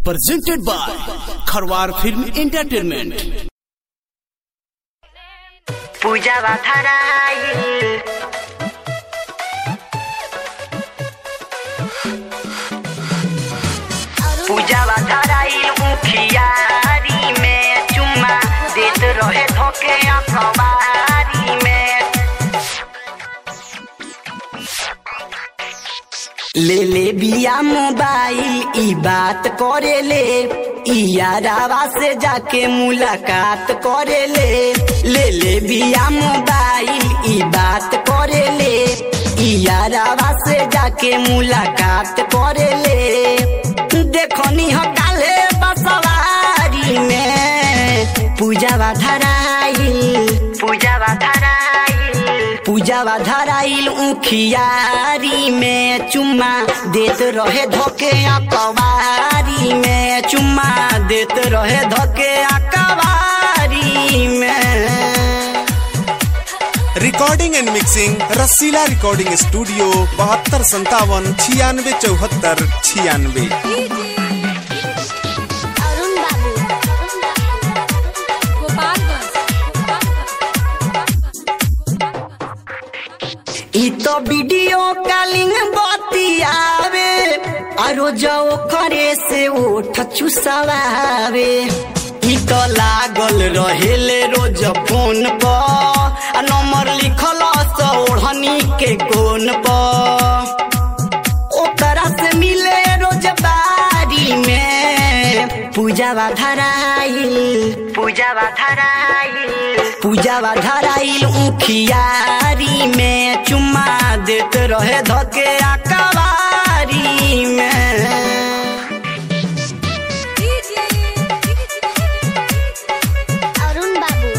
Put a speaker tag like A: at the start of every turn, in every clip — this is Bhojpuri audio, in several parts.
A: presented by Kharwar Film Entertainment.
B: पूजा बाथराइल पूजा बाथराइल मुखियारी में चुम्मा देत रहे धोके अखबारी में ले ले बिया मोबाइल ई बात करे ले ई यारावा से जाके मुलाकात करे ले ले ले बिया मोबाइल ई बात करे ले ई यारावा से जाके मुलाकात करे ले देखो नी हो काले बसवारी में पूजा धराइल पूजा धराइल पूजा धराइल उखियारी में चुम्मा देत रहे धोके अकबारी में चुम्मा देत रहे धोके अकबारी में
C: recording and mixing Rasila recording studio बहत्तर संतावन छियानवे चौहत्तर छियानवे
D: अरुण बाबू
B: ई तो वीडियो कॉलिंग बतियावे आरो जाओ करे से ओठ चुसवावे ई तो लागल रहेले रोज फोन पर आ नंबर लिखल ओढ़नी के कोन पर ओकरा से मिले रोज बारी में पूजा धराइल पूजा धराइल पूजा धराइल उखियारी में चुम्मा देत रहे धके अकबारी में
D: अरुण बाबू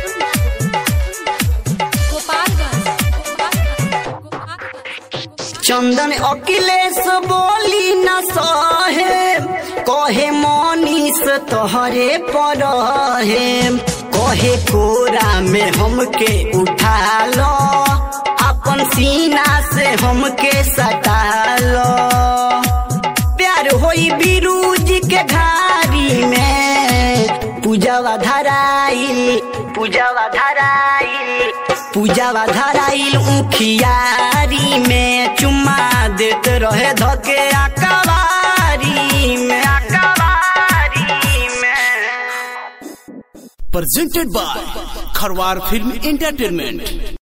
B: चंदन अखिलेश बोली न सहे कहे मनीष तोहरे पर है कहे कोरा में हमके उठा लो अपन सीना से हमके सटा लो प्यार होई बिरूज के घारी में पूजावा धराइल पूजावा धराइल पूजावा धराइल उखियारी में चुम्मा देत रहे धके अकबारी में अकबारी में
A: Presented by Kharwar Film Entertainment.